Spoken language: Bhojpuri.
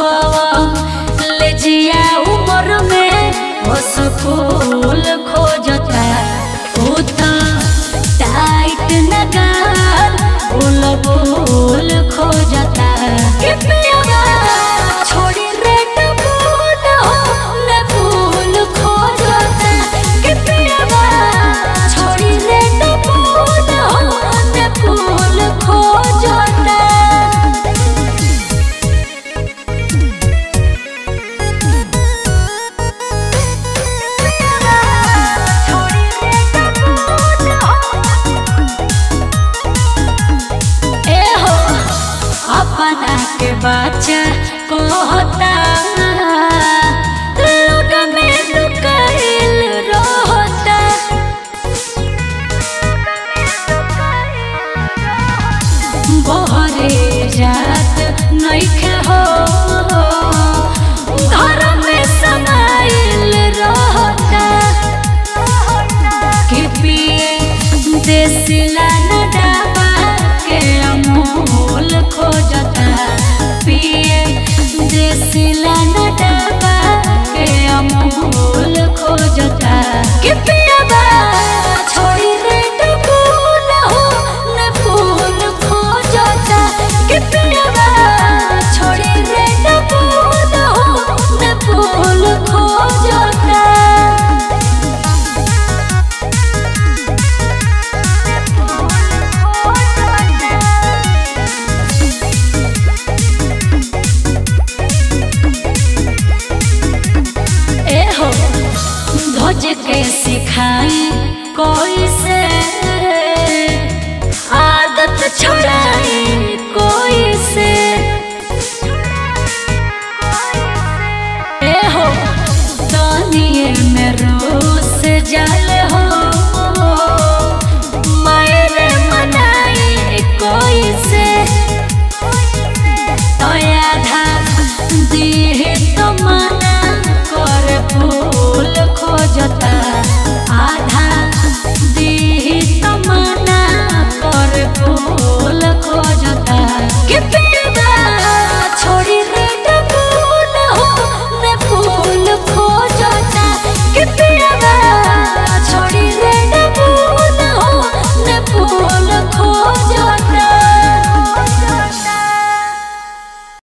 ले जिया उम्र में वो स्कूल खोजता होता टाइट नगार बोल बोल खोजता कि पियवा छोड़ी रेड फूल हो ने फूल खोजता कि पियवा छोड़ी रेड फूल हो ने फूल खोजता ए हो अपना के बच्चा कहता लोग में लुकाइल रहता बहरे जात नइखे हो घर में समाइल रहता कि पिए देसिला